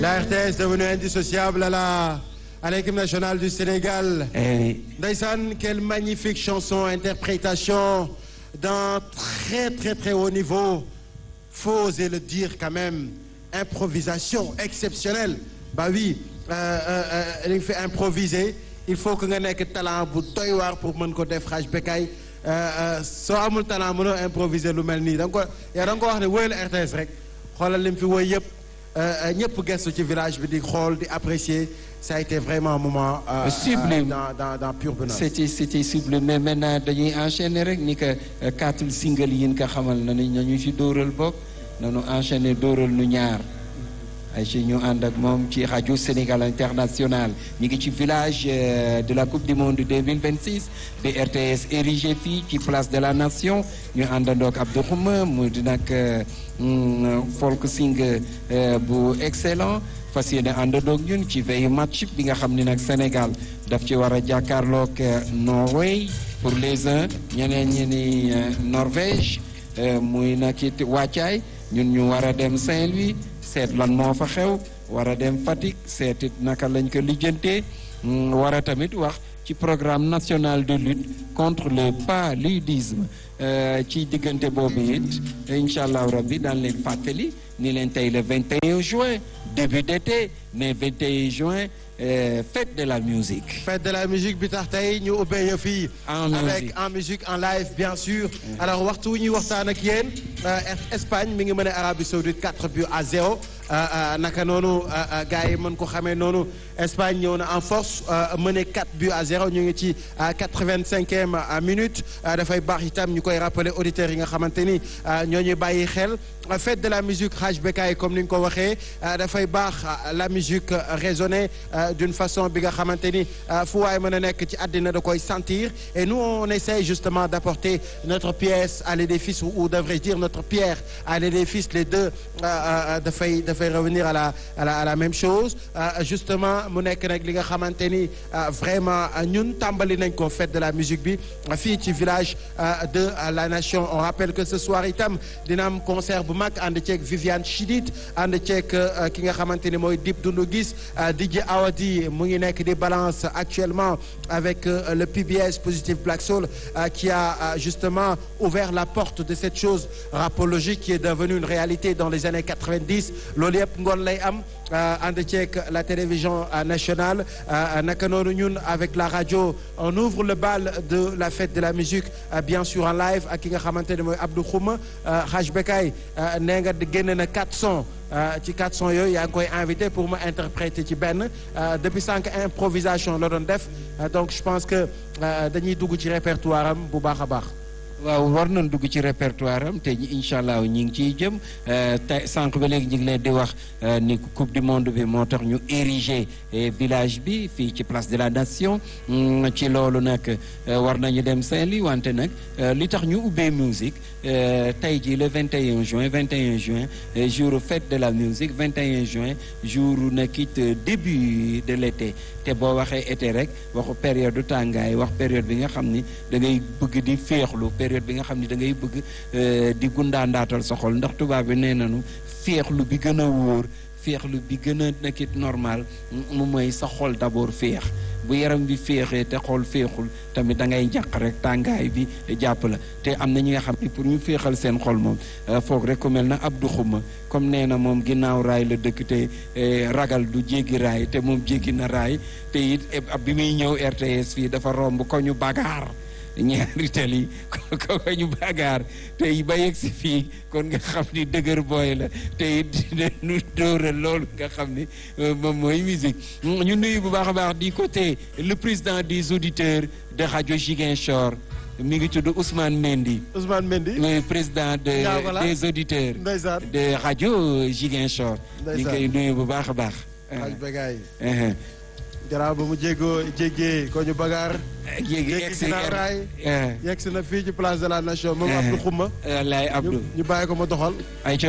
La RTS devenue indissociable à la à l'équipe nationale du Sénégal. Eh, Ndeysaan, quelle magnifique chanson, interprétation d'un très très très haut niveau. Faut oser le dire quand même. Improvisation exceptionnelle. Bah oui, euh, euh, euh, li nga fi improviser il faut que nga nekk talent bu doy waar pour mën ko def xaaj bekkaay soo amul talent mënoo improviser lu mel nii da nga ko yow da nga ko wax ne wóyal RTS rek xoolal li mu fi woy yëpp ñëpp gestu ci village bi di xool di apprécier ça a été vraiment un moment. euh, Sublime. euh, dans dans dans pur bonheur. c'était c'était sublime mais maintenant dañuy enchaîner rek ni que euh, quatre single yi nga xamal na ni ñu ci dóoral bopp nañu enchaîner dóoral nu ñaar ay ci ñu ànd ak moom ci rajo Sénégal International ñu ngi ci village euh, de la coupe du monde 2026 de RTS érigé fii ci place de la nation ñu àndandoog Abdou Khouma mu di nag euh, mm, folk sing euh, bu excellent fas yéene àndandoog ñun ci veille match bi nga xam ni nag Sénégal daf ci war a jàkkaarloog euh, Norway pour les uns ñeneen ñi ni euh, Norvège euh, muy nag it wàccaay ñun ñu war a dem Saint-Louis seet lan moo fa xew war a dem Fatick seet it naka lañ ko lijjantee mm, war a tamit wax ci programme national de lutte contre le paludisme Euh, ci diggante boobu it incha allah rabbi daan leen fàttali ni leen tey le 21 juin début d'été mais 21 juin euh, fête de la musique fête de la musique bi tax tey ñu ubbee yëf yi En avec musique. en musique en live bien sûr alors waxtu wu ñuy waxtaan ak yéen euh, Espagne mi ngi mën a Arabie Saoudite 4 buts à 0 euh, euh, naka noonu euh, euh, gars yi mën ko xamee noonu Espagne ñëw na en force euh, mené 4 buts à 0 ñu ngi ci euh, 85e euh, minute euh, dafay baax itam ñu koy rappeler auditeurs yi nga xamante ni euh, ñoo ñuy bàyyi xel Euh, fête de la musique Haj Bekay comme ni nga ko waxee euh, dafay baax euh, la musique euh, résonner euh, d'une façon bi nga xamante ni euh, fu waay mën a nekk ci àddina da koy sentir et nous on essaye justement d'apporter notre pièce à l'édifice ou, ou devrais-je dire notre pierre à l'édifice les deux euh, euh, dafay dafay revenir à la à la à la même chose Euh, justement mu nekk nag li nga xamante ni euh, vraiment euh, ñun tàmbali nañ ko fête de la musique bi euh, fii ci village euh, de euh, la nation on rappelle que ce soir itam dina am concert bu mag ànd ceeg Viviane Chidid ànd ceeg euh, ki nga xamante ni mooy Dip Doundou Guiss euh, DJ Awadi mu ngi nekk di balance actuellement avec euh, le PBS Positive Black Soul euh, qui a euh, justement ouvert la porte de cette chose rapologique qui est devenue une réalité dans les années 90 loolu yëpp ngoon lay am euh, ànd ceeg la télévision euh, nationale euh, naka noonu ñun avec la radio on ouvre le bal de la fête de la musique euh, bien sûr en live ak ki nga xamante ne mooy Abdou Khouma euh, Haj Bekay euh, nee nga génne na 4 sons euh, ci 4 sons yooyu yaa ngi koy invité pour ma interpréter ci benn euh, depuis cinq improvisation la doon def euh, donc je pense que euh, dañuy dugg ci répertoire am bu baax a baax waaw war nañ dugg ci répertoire am te incha allah ñi ngi ciy jëm euh, tey sànq ba léegi ñu ngi leen di wax euh, ni coupe du monde bi moo tax ñu ériger eh, village bi fii ci place de la nation Mm, ci loolu nag euh, war nañu dem Saint-Louis wante nag euh, li tax ñu ubbee musique euh, tey jii le 21 juin 21 juin euh, jour fête de la musique 21 juin jour nag it euh, début de l'été te boo waxee été rek waxu période du tàngaay wax période bi nga xam ni da ngay bëgg di féexlu période bi nga xam ni da ngay bëgg euh, di gundaandaatal sa xol ndax tubaab bi nee nañu féexlu bi gën a wóor féexlu bi gën a nekkit normal mu mooy sa xol d'abord féex bu yaram bi féexee te xol féexul tamit da ngay njàq rek tàngaay bi jàpp la te am na ñi nga xam ne pour ñu féexal seen xol moom euh, foog rek ku mel na Abdou Khouma comme nee na moom ginnaaw raay la dëkk te eh, ragal du jéggi raay te moom jéggi na raay te it eh, bi muy ñëw RTS fii dafa romb ko ñu bagaar ñaari tali ko ko ñu bagaar tey ba yegg si fii kon nga xam ni dëgër booy la te it nu dóoral loolu nga xam ni euh, moom mooy musique ñu nuyu bu baax a baax di côté le président des auditeurs de rajo Ziguinchor mi ngi tudd Ousmane Mendy Ousmane Mendy le président de Ndiago la. des auditeurs ndeysaan de rajo Ziguinchor ñu ngi koy nuyu bu baax a baax Haj Bekay Uh-huh. garaaw ba mu jéggoo jéggee ko ñu bagaar yéegi Jéggi egg si ginnaaw raay. Uh, yegg si na fii ci place de la nation moom Eh. Abdou Khouma wallaay ñu Abdou ñu bàyyi ko ma doxal ay